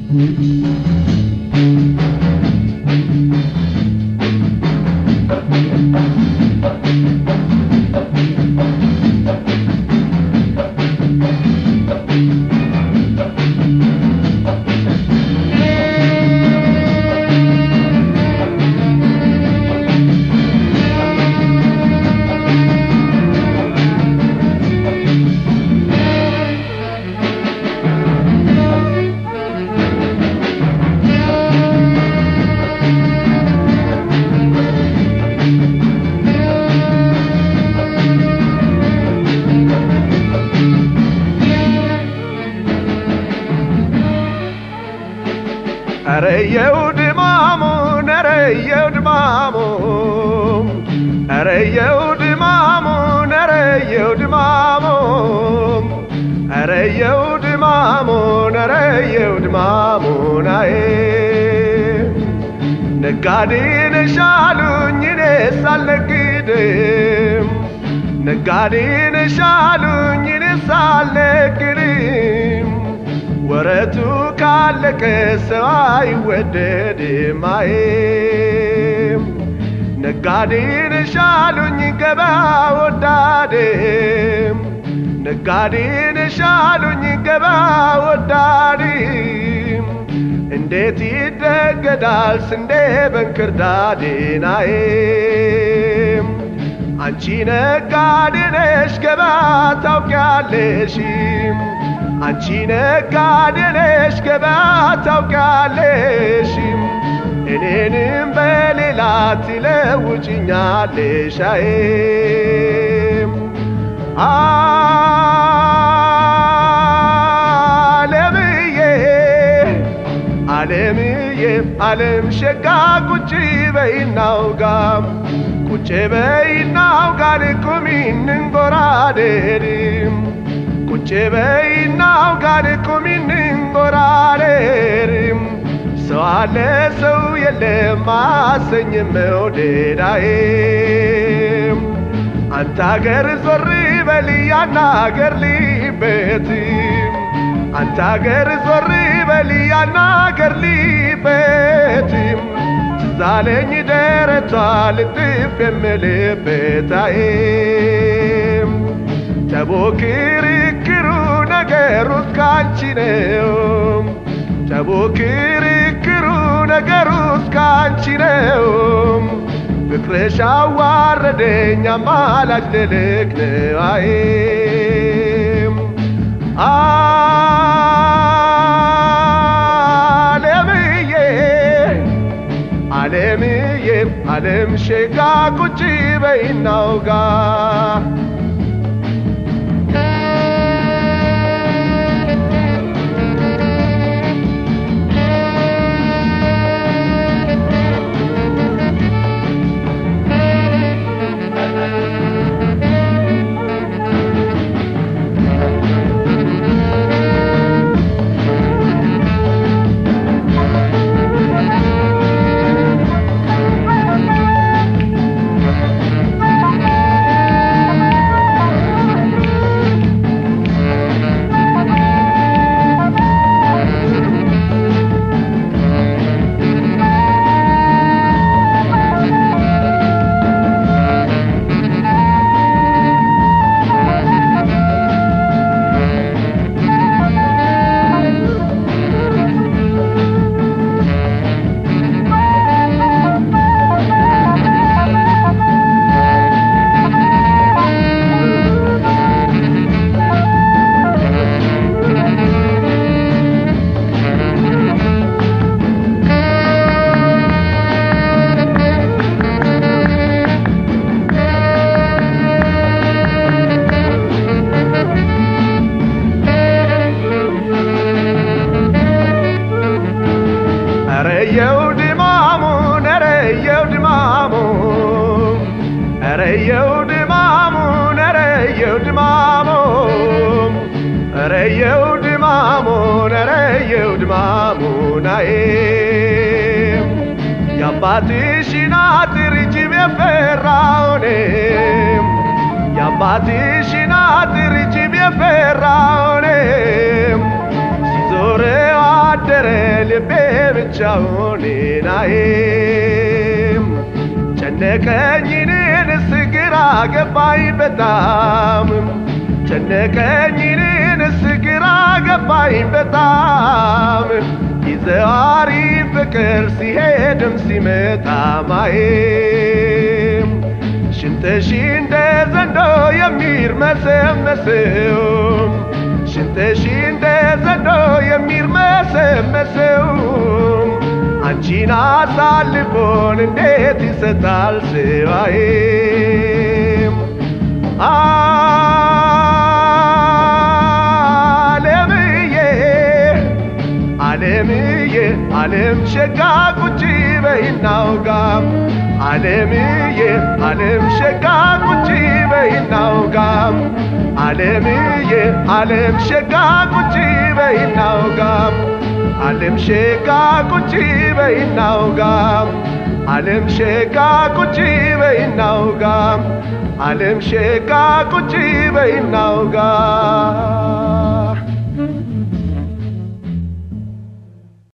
አረየው ድማሙን አረየው ድማሙን አረየው ድማሙን አረየው ድማሙን አረየው ድማሙን አረየው ድማሙን አዬ ነጋዴ ነሽ አሉኝ እኔስ አልነግድም ነጋዴ ነሽ አሉኝ እኔስ አልነግድም ወረቱ ካለቀ ሰው አይወደድም አይም ነጋዴ ነሽ አሉኝ ገበያ ወዳድም ነጋዴ ነሽ አሉኝ ገበያ ወዳድም እንዴት ይደገዳል ስንዴ በእንክርዳዴን አይም አንቺ ነጋዴ ነሽ ገበያ ታውቂያለሽም አንቺ ነጋዴ ነሽ ገበያ ታውቂያለሽ እኔንም በሌላ ትለውጭኛለሽ አይም አለምዬ አለምዬ አለም ሸጋ ቁጭ በይናውጋ ቁጭ በይናውጋ ልቁሚ እንንጎራደድም ቁጭ በይናው ጋር ቁሚ እንንጎራደርም ሰው አለ ሰው የለም አሰኝ መውደዳዬም አንተ አገር ዞር በል ያን አገር ልቤትም አንተ አገር ዞር በል ያን አገር ልቤትም ትዛለኝ ደረቷ ልጥፍ የምልበታዬም ተቦ ክርክሩ ነገሩ እስካንቺ ነው ተቦ ክርክሩ ነገሩ እስካንቺ ነው ፍቅርሽ አዋረደኝ አማላጅ ልልክ ነው አይም አለምዬ አለምዬ አለም ሸጋ ቁጭ በይናውጋ ረየው ድማሙን ረየው ድማሙን ረየው ድማሙን ረየው ድማሙን ረየው ድማሙን ረየው ድማሙን አዬም የአባትሽን አጥር ጅብ የፈራውንም የአባትሽን አጥር ጅብ የፈራውንም ሲዞር አደረ ልቤ ብቻውን ናዬም ጨነቀኝንስ ግራ ገባኝ በጣም ጨነቀኝንስ ግራ ገባኝ በጣም ይዘዋሪ ፍቅር ሲሄድም ሲመጣ ማየም ሽንጥሽ እንደ ዘንዶ የሚርመሰመሰው ሽንጥሽ እንደ ዘንዶ የሚርመሰመሰው አንቺን አሳልፎን እንዴት ይሰጣል ስዋዬም አለምዬ አለምዬ አለም ሸጋ ቁጭ በይናውጋ አለምዬ አለም ሸጋ ቁጭ በይናውጋ አለምዬ አለም ሸጋ ቁጭ በይናውጋ አለም ሸጋ ቁጭ በይናውጋ አለም ሸጋ ቁጭ በይናውጋ አለም ሸጋ ቁጭ በይናውጋ